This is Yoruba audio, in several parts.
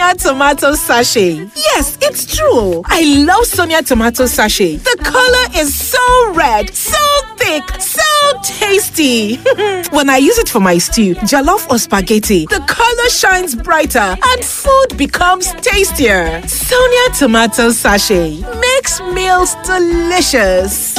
Sonia tomato sachet. Yes, it's true. I love Sonia tomato sachet. The color is so red, so thick, so tasty. when I use it for my stew, jollof or spaghetti, the color shines brighter and food becomes tastier. Sonia tomato sachet makes meals delicious.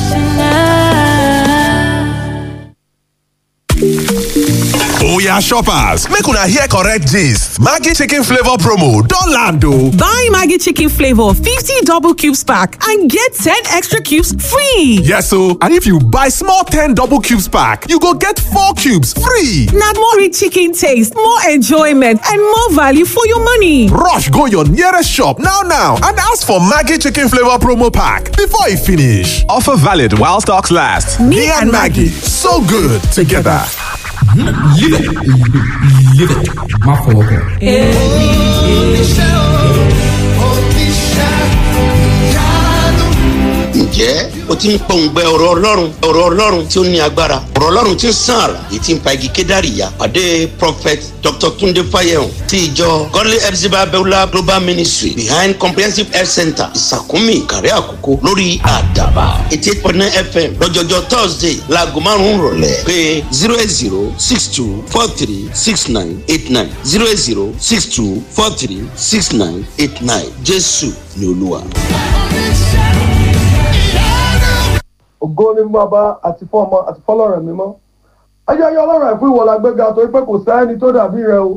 Oya shoppers, make una hear correct gist. Maggi chicken flavor promo don land o. Buy Maggi chicken flavor 50 double cubes pack and get 10 extra cubes free. Yes o, and if you buy small 10 double cubes pack, you go get 4 cubes free. Na more rich chicken taste, more enjoyment and more value for your money. Rush go your nearest shop now now and ask for Maggi chicken flavor promo pack before e finish. Offer valid while stocks last. Me and Maggi, so good together. Live it. Live it. Má fọwọ́ kàn. ǹjẹ́ o ti ń pọ̀ǹgbẹ ọ̀rọ̀ ọlọ́run ọ̀rọ̀ ọlọ́run tí ó ní agbára ọ̀rọ̀ ọlọ́run tí ń sàn àrà èyí tí ń pa igi kédàrí ya pàdé prophet dr tunde fayehun ti ìjọ godly epsiba beulah global ministry behind comprehensive health center ìsàkúnmí ìkàrẹ́ àkókò lórí àdàbà eighty eight point nine fm lọ́jọ́jọ́ thursday laago márùn-ún rọ̀lẹ́ pé zero eight zero six two four three six nine eight nine zero eight zero six two four three six nine eight nine jésù ni olúwa. ògo ni fún bàbá àti fún ọmọ àti fọlọ́run mímọ́ ayẹyẹ ọlọ́run ẹ̀fún ìwọ la gbéga torí pé kò sẹ́ni tó dàbí rẹ o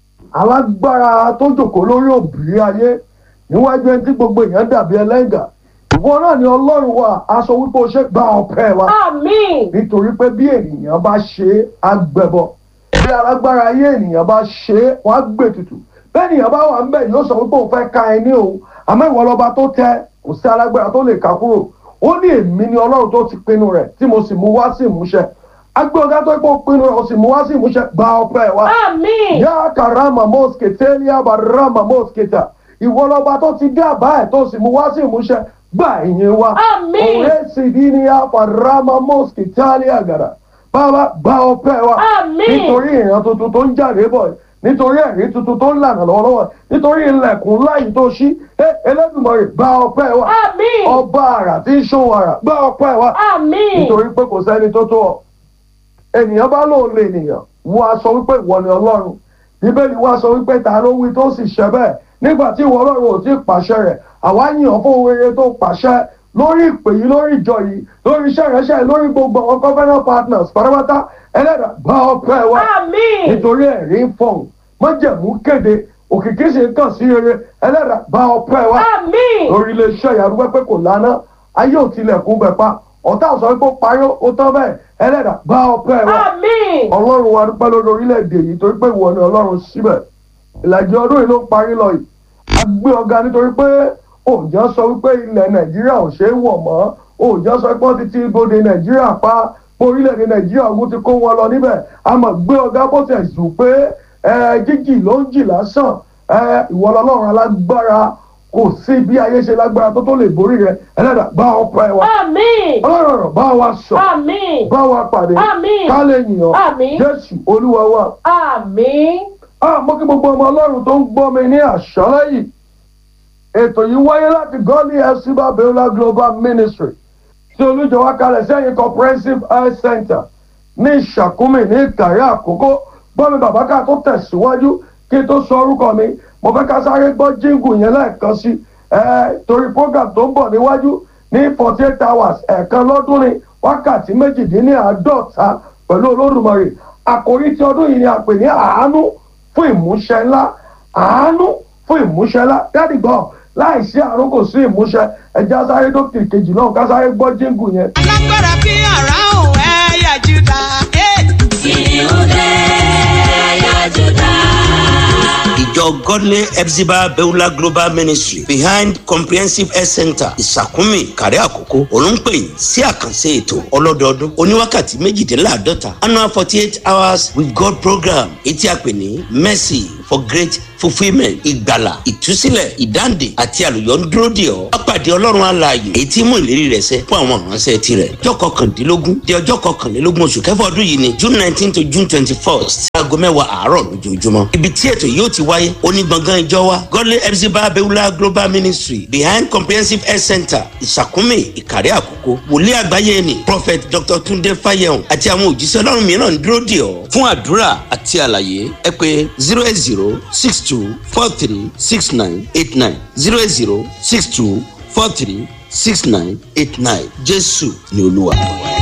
alágbára tó jòkó lórí òbí ayé níwájú ẹni tí gbogbo èèyàn dàbí ẹlẹ́ngà ìwọ náà ni ọlọ́run wa aṣọ wípé o ṣe gba ọpẹ́ wa nítorí pé bí ènìyàn bá ṣe é á gbẹbọ bí alágbára ayé ènìyàn bá ṣe é wọ́n á gbé tutù bẹ́ẹ̀ ènìyàn bá wà ń bẹ̀ yóò sọ wípé òun fẹ́ ka ẹni o àmọ́ ìwọ lọ́ba tó tẹ kò sí alágbára tó lè kà kúrò ó ní èmi ni ọlọ́run tó ti pinnu rẹ̀ tí mo sì mú wá sí ìmúṣẹ agbé ọgá tó kó pinnu rẹ̀ ó sì mú wá sí ìmúṣẹ gba ọpẹ́ wa. yá karama mọ́skété ní abarama mọ́skéta ìwọ lọ́ba tó ti dá àbá ẹ̀ tó sì mú wá sí ìmúṣẹ gba ìyẹn wa. òwe sì di ní abarama mọ́skéta ní àgàrà bàbá gba ọpẹ́ wa. nítorí ìran tuntun tó ń jáde bọ̀ nítorí ẹ̀rí tuntun tó ń lànà lọ́wọ́lọ́wọ́ nítorí ilẹ̀kùn láyìí tó ṣí Elédùmarè gba ọpẹ́ wa ọba àrà tí ń ṣòwò àrà gba ọpẹ́ wa nítorí pé kò sẹ́ni tó tó ọ ènìyàn bá lóun lè nìyàn wọ́n á sọ wípé ìwọ ni ọlọ́run bíbélì wá sọ wípé ta ló wí tó sì ṣẹ bẹ́ẹ̀ nígbà tí ìwọ ọlọ́run ò tí ì pàṣẹ rẹ̀ àwa yìnyín fún ohun rere tó pàṣẹ lórí ìpè yìí lórí ìjọ yìí lórí iṣẹ́ ìránṣẹ́ yìí lórí gbogbo àwọn covenant partners pátápátá ẹlẹ́dàá gba ọpẹ́ wa nítorí ẹ̀rí ń fọ̀hún májẹ̀mú kéde òkìkí sì ń kàn sí rere ẹlẹ́dàá gba ọpẹ́ wa lórí iléeṣẹ́ ìyàrúgbẹ́ pé kò lánà ayé ò tilẹ̀kùn bẹ̀ pa ọ̀tá sọ pé ó parí ó tán bẹ́ẹ̀ ẹlẹ́dàá gba ọpẹ́ wa ọlọ́run wa dúpẹ́ lórí orílẹ̀-èdè yìí torí pé ìwọ ni ọlọ́run síbẹ̀ ìlàjì ọdún yìí ló ń parí lọ yìí a gbé ọ̀gá nítorí pé òòjọ́ sọ wípé ilẹ̀ nàìjíríà ò ṣeé wọ̀ mọ́ òòjọ́ sọ pé wọ́n ti ti ibodè nàìjíríà pa orílẹ̀-èdè nàìjíríà ogun ti kó wọn lọ níbẹ̀ a mọ̀ gbé ọ̀gá bó ti ẹ̀sùn pé jíjì ló ń jì lásán ìwọ lọ́lọ́run alágbára kò sí bí ayé ṣe lágbára tó tó lè borí rẹ ẹlẹ́dàá bá ọpẹ́ wa ọlọ́run ọ̀rọ̀ bá wa sọ bá wa pàdé ká lè yìnyàn jésù olúwa wa. mo kí gbogbo ọmọ ọlọ́run tó ń gbọ́ mi ní àṣálẹ́ yìí ètò yìí wáyé láti gọ́ọ̀lì ẹ̀sìnbà beulah global ministry tí olùjọwọ́ kalẹ̀ sẹ́yìn comprehensive health center ní ìṣàkúmì ní ìkàrẹ́ àkókò gbọ́mi bàbá ká tó tẹ̀síwájú kí n tó sọ orúkọ mi mo fẹ́ ká sáré gbọ́ jíǹgù yẹn lẹ́ẹ̀kan sí ẹ torí program tó ń bọ̀ níwájú ní forty eight hours ẹ̀ẹ̀kan lọ́dún ní wákàtí méjìdínláàádọ́ta pẹ̀lú olódùmarè àkòrí ti ọdún yìí ni a pè ní àánú fún ìmúṣẹ ńlá àánú fún ìmúṣẹ ńlá dáàdì gbọ́ láìsí àánú kò sí ìmúṣẹ ẹja sáré dókítà kejì náà ká sáré gbọ́ jíǹgù yẹn. alágbára bí àrá òun ẹ̀yà júdà. kìnìún dé ẹ̀yà júdà. ìjọ godly epsiba beulah global ministry behind comprehensive health center ìsàkúnmí kàrẹ́ àkókò olùńpẹ̀yìn sí àkànṣe ètò ọlọ́dọọdún oníwákàtí méjìdínláàádọ́ta annual forty eight hours with god program etí àpè ní mercy for great fulfilment ìgbàlà ìtúsílẹ̀ ìdáǹdè àti àlùyọ ń dúró dè ọ́ apàdé ọlọ́run alààyè èyí tí mú ìlérí rẹ̀ ṣẹ fún àwọn ìránṣẹ́ tirẹ̀ ọjọ́ kọkàndínlógún di ọjọ́ kọkànlélógún oṣù kẹfà ọdún yìí ni june nineteen to june twenty first láago mẹ́wàá àárọ̀ lójoojúmọ́. ibi tí ètò yóò ti wáyé onígbọ̀ngàn ìjọ wa godly epsiba abewula global ministry behind comprehensive health center ìsàkúnmí ìkàrẹ́ àkókò wòlíì àgbáyé ni prophet dr tunde fayehun àti àwọn òjíṣẹ́ ọlọ́run mìíràn ń dúró dè ọ́ fún àdúrà àti àlàyé ẹ pé zero eight zero six two four three six nine eight nine zero eight zero six two four three six nine eight nine jésù ni olúwa.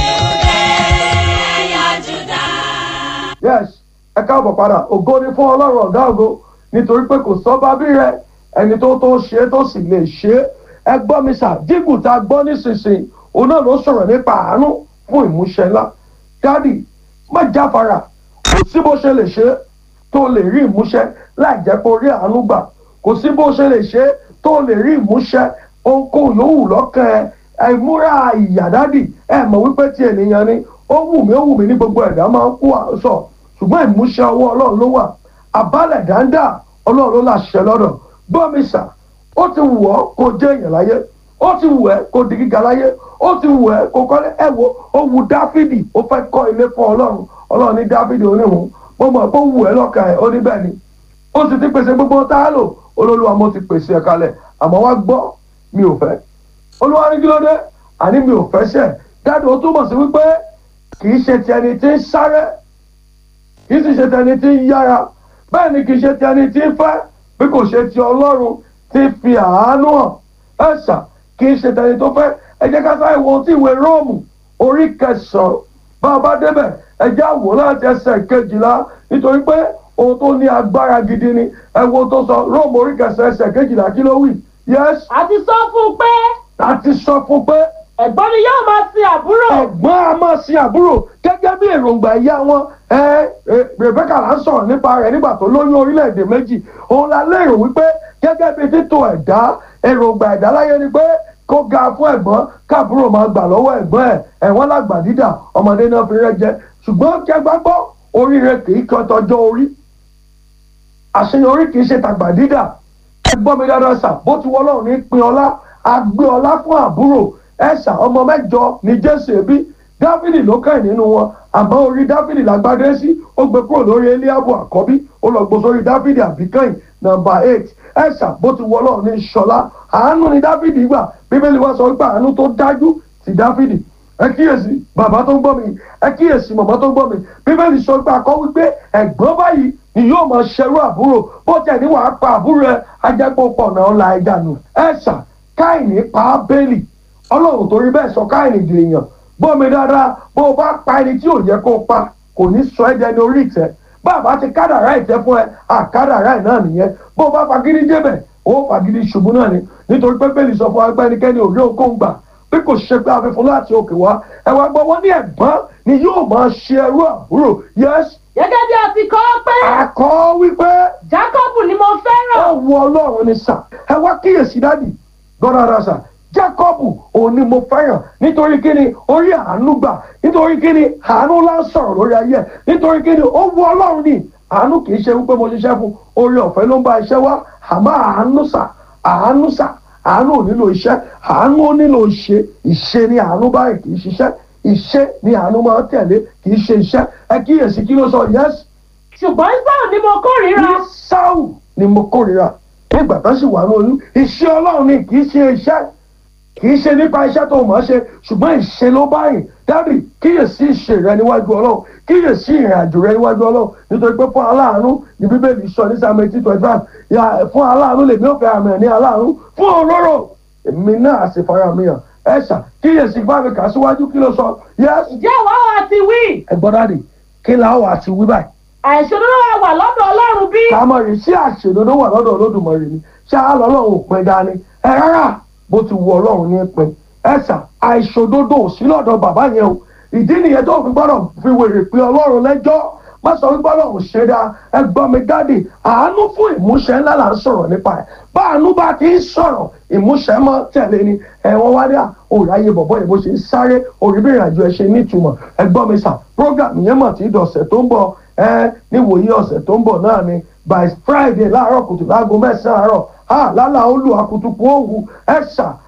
yes ẹ káàbọ̀ padà ògo ni fún ọlọ́run ọ̀gá ògo nítorí pé kò sọ́ bábí rẹ ẹni tó tó ṣe é tó sì lè ṣe é ẹ gbọ́ mi sà jígùn tá a gbọ́ nísinsìnyí òun náà ló sọ̀rọ̀ nípa àánú fún ìmúṣẹ ńlá dádì má jáfara kò sí bó ṣe lè ṣe é tó lè rí ìmúṣẹ láì jẹ́ pé orí àánú gbà kò sí bó ṣe lè ṣe é tó lè rí ìmúṣẹ ohunkóhun yòówù lọ́kàn ẹ ẹ múra ìyà dádì ẹ mọ̀ wípé tí ènìyàn ni ó wù mí ó wù mí ní gbogbo ẹ̀dá máa ń kú àṣọ ṣùgbọ́n ìmúṣẹ ọwọ́ ọlọ́run ló wà àbálẹ̀ dáńdá ọlọ́run ló láṣẹ lọ́dọ̀ gbọ́mísà ó ti wù ọ́ kó jẹ́ èèyàn láyé ó ti wù ẹ́ kó di gíga láyé ó ti wù ẹ́ kó kọ́lé ẹ̀ wo ó wù dáfídì ó fẹ́ kọ́ ilé fún ọlọ́run ọlọ́run ní dáfídì oníhùn mo mọ̀ pé ó wù ẹ́ lọ́kàn ẹ̀ ó ní bẹ́ẹ̀ ni ó sì ti pèsè gbogbo tá a lò olólùwà mo ti pèsè ẹ̀ kalẹ̀ àmọ́ wá gbọ́ mi ò fẹ́ olúwa ní kí ló dé àní mi ò fẹ́ ṣẹ̀ dáàdì ó túmọ̀ sí wípé kì í ṣe ti ẹni tí ń sáré kì í sì ṣe ti ẹni tí ń yára bẹ́ẹ̀ ni kì í ṣe ti ẹni tí ń fẹ́ bí kò ṣe ti ọlọ́run tí fi àánú hàn ẹ̀ṣà kì í ṣe ti ẹni tó fẹ́ ẹ jẹ́ ká sáré wo tí ìwé róòmù orí kẹsàn-án bá a bá débẹ̀ ẹ jẹ́ àwò láti ẹsẹ̀ kejìlá nítorí pé ohun tó ní agbára gidi ni ẹ wo tó sọ róòmù orí kẹsàn-án ẹsẹ̀ kejìlá kí ló wí yẹ́sì àti sọ fún un pé àti sọ fún pé ẹ̀gbọ́n ni yóò máa sin àbúrò. ẹ̀gbọ́n a máa sin àbúrò gẹ́gẹ́ bí èròǹgbà ìyá wọn ẹ ẹ rebecca là ń sọ̀rọ̀ nípa rẹ̀ nígbà tó lóyún orílẹ̀-èdè méjì òun la lérò wípé gẹ́gẹ́ bí títò ẹ̀dá èròǹgbà ẹ̀dá láyé ni pé kó ga fún ẹ̀gbọ́n káàbúrò máa gbà lọ́wọ́ ẹ̀gbọ́n ẹ̀ ẹ̀wọ́n lágbà dídà ọmọdé náà fi rẹ́ jẹ ṣùgbọ́n kẹgbàgbọ́ oríire kì í kan tọjọ́ orí àṣeyọrí kì í ṣe tàgbà dídà ẹgbọ́n mi dáadáa sà bó ti wọ́lọ́run ní pin ọlá àgbé ọlá fún àbúrò ẹ̀sà ọmọ mẹ́jọ ní jésù ẹbí dáfídì ló kàn nínú wọn àmọ́ orí dáfídì lágbádé sí ó gbé kúrò lórí eliabu àkọ́bí ó lọ gbó sórí dáfídì àbíkẹ́yìn nọmba eight ẹ̀sà bó ti wọ́lọ́ ní ṣọlá àánú ni dáfídì gbà bíbélì wá sọ pé àánú tó dájú ti dáfídì ẹ kíyèsí bàbá tó ń gbọ́ mi ẹ kíyèsí màmá tó ń gbọ́ mi bíbélì sọ pé akọ́ wípé ẹ̀gbọ́n báyìí ni yóò máa ṣerú àbúrò bó tẹ̀ ní wàá pa àbúrò ẹ ajẹ́pọ̀ pọ̀ náà la ẹja nù ẹ̀sà káìní pa ábẹ́lì ọlọ́run torí bẹ́ẹ̀ sọ káìní di èèyàn gbọ́mi dáadáa bó o bá pa ẹni tí ò yẹ kó o pa kò ní sọ ẹ́ dẹni orí ìtẹ́ bàbá ti kádàrá ìtẹ́ fún ẹ àkádàrá ẹ̀ náà nìyẹn bó o bá fagídí débẹ̀ ó fagídí ṣubú náà ni nítorí pé bẹ́ẹ̀lì sọ fún agbẹ́ ẹnikẹ́ni òrí òǹkóhùn gbà bí kò ṣe pé afẹ́fún láti òkè wá ẹ wá gbọ́ wọ́n ní ẹ̀gbọ́n ni yóò máa ṣe ẹrú àbúrò yẹ́s. gẹ́gẹ́ bí a ti kọ́ pé. àkọ́ wípé. jákọ́bù ni mo fẹ́ràn. ó wu ọlọ́run ni sà ẹ wá kíyèsí dádì gbọ́dọ̀ sà jákọ́bù òun ni mo fẹ́ràn nítorí kíni orí àánú gbà nítorí kíni àánú lá ń sọ̀rọ̀ lórí ayé ẹ̀ nítorí kíni ó wu ọlọ́run ni àánú kì í ṣe wípé mo ṣiṣẹ́ fún orí ọ̀fẹ́ ló ń bá iṣẹ́ wá àmọ́ àánú sà àánú sà àánú ò nílò iṣẹ́ àánú ò nílò ìṣe ìṣe ni àánú báyìí kì í ṣiṣẹ́ ìṣe ni àánú máa ń tẹ̀lé kì í ṣe iṣẹ́ ẹ kíyèsí kí ló sọ yẹ́sì. ṣùgbọ́n Ísáù ni mo kórìíra. Ísáù ni mo kórìíra nígbà tó sì wà ní oyún iṣẹ́ ọlọ́run ni kì í ṣe iṣẹ́ kì í ṣe nípa iṣẹ́ tó mọ̀ ọ́ ṣe ṣùgbọ́n ìṣe ló báyìí dábì kíyèsí ìṣe rẹ níwájú ọlọ́run kíyèsí ìrìn àjò rẹ níwájú ọlọ́run nítorí pé fún aláàánú ní bíbélì sọ ní sáà méjì twenty five fún aláàánú lèmi ò fẹ́ àmì ẹ̀ ní aláàánú fún òróró èmi náà sì fara mi hàn ẹ̀ṣà kíyèsí fáwọn kà síwájú kí ló sọ yẹ́s. ǹjẹ́ ìwà wa ti wí. ẹ̀gbọ́n dáàdì kí la wà ti wí báyìí. àìṣòdodo wa wà lọ́dọ̀ ọlọ́run bí. kàmọ́ rí sí àṣèdodo wà lọ́dọ̀ olódùmarè ni ṣáà lọ́lọ́run ò pin dání ẹ rárá bó ti wù ọlọ́run ní pin ẹ̀sà àìṣòdodo ò sí lọ́dọ̀ bàbá yẹn o ìdí nìyẹn tó fi gbọ́dọ̀ fi wèrè pé ọlọ́run lẹ́jọ́ má sọ wípé ọlọ́run ṣe dáa ẹgbọ́n mi dáàdì àánú fún ìmúṣẹ ńlá là ń sọ̀rọ̀ nípa ẹ̀ bá àánú bá ti ń sọ̀rọ̀ ìmúṣẹ mọ́ tẹ̀lé ni ẹ̀wọ̀n wá dé òòráyè bọ̀bọ̀ yìí bó ṣe ń sáré òrìbìrìn àjò ẹ̀ ṣe nítumọ̀ ẹgbọ́n mi sà program yẹn mọ̀ tí dọ̀sẹ̀ tó ń bọ̀ ẹ níwòye ọ̀sẹ̀ tó ń bọ̀ náà ni by friday láàárọ̀ kùtù láago mẹ́sàn-án àárọ̀ ha lálà olú akutuku òwú ẹ̀ṣà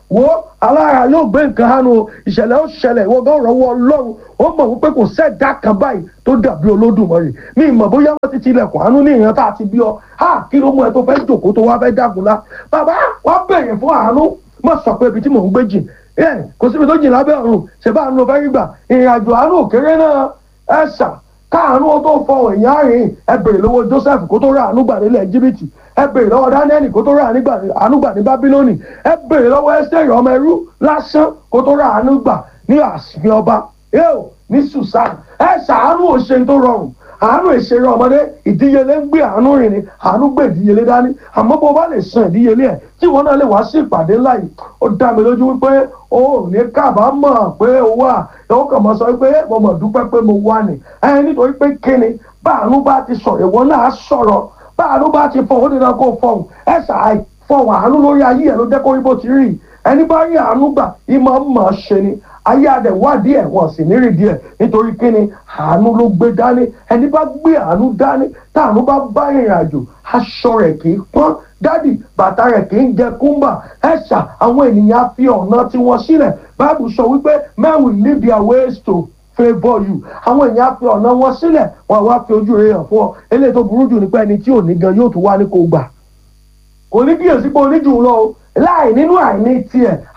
wo alára yóò gbé nǹkan hánu o ìṣẹ̀lẹ̀ ó ṣẹlẹ̀ ìwọ gan rọwọ́ ọlọ́run ó mọ̀ wípé kò sẹ́dá kan báyìí tó dàbí olódùmarè mi ìmọ̀ bóyá wọ́n ti tilẹ̀kùn àánú ní ìran tá a ti bí ọ á kí ló mú ẹ tó fẹ́ jòkó tó wá fẹ́ dàgúnlá bàbá wàá bẹ̀rẹ̀ fún àánú má sọ pé ibi tí mò ń gbé jìn ẹ kò síbi tó jìn lábẹ́ ọ̀run ṣèbá àánú ló fẹ́ rí gbà ìrìn àjò àánú òkèrè náà ẹ ṣà káàánú ó tó fọ èèyàn àárín ẹ bèrè lọ́wọ́ joseph kó tó rà àánú gbà nílẹ̀ jìbìtì ẹ bèrè lọ́wọ́ daniel kó tó rà àánú gbà ní babiloni ẹ bèrè lọ́wọ́ esther ọmọ ẹrú lásán kó tó rà àánú gbà ní àsìkò ọba yóò ní susan ẹ ṣàánú òṣèǹ tó rọrùn àánú ìṣeré ọmọdé ìdíyelé ń gbé àánú rìn ni àánú gbé ìdíyelé dání àmọ́ bó bá lè san ìdíyelé ẹ̀ tí ìwọ náà lè wá sí ìpàdé ńlá yìí ó dá mi lójú wípé o ò ní kábàámọ̀ pé o wà ó kàn mọ́ sọ pé mo mọ̀ dúpẹ́ pé mo wà ní ẹ nítorí pé kíni bá àánú bá ti sọ̀rọ̀ ìwọ náà sọ̀rọ̀ bá àánú bá ti fọ̀ ó dènà kó fọ̀hún ẹ ṣàì fọ̀hún àánú lórí ayé ẹ̀ ló jẹ́ kó rí bó ti rí ẹni bá rí àánú gbà ìmọ̀ mọ̀ ṣe ni ayé adẹ wádìí ẹ wọn sì nírì díẹ̀ nítorí kíni àánú ló gbé dání ẹni bá gbé àánú dání táàánú bá bá ìrìn àjò aṣọ rẹ̀ kì í pọ́n dádì bàtà rẹ̀ kì í jẹ kúmbà ẹṣà àwọn ènìyàn fi ọ̀nà tiwọn sílẹ̀ báàbù sọ wípé men will leave their ways to favour you àwọn èèyàn fi ọ̀nà wọn sílẹ̀ wọn wá fi ojú rẹ̀ hàn fún ọ eléyìí tó burú jù nípa ẹni tí ò ní gan yóò tún wá ní kó gbà kò ní kíyèsí pé oníjù lọ o láì nínú àìní tiẹ̀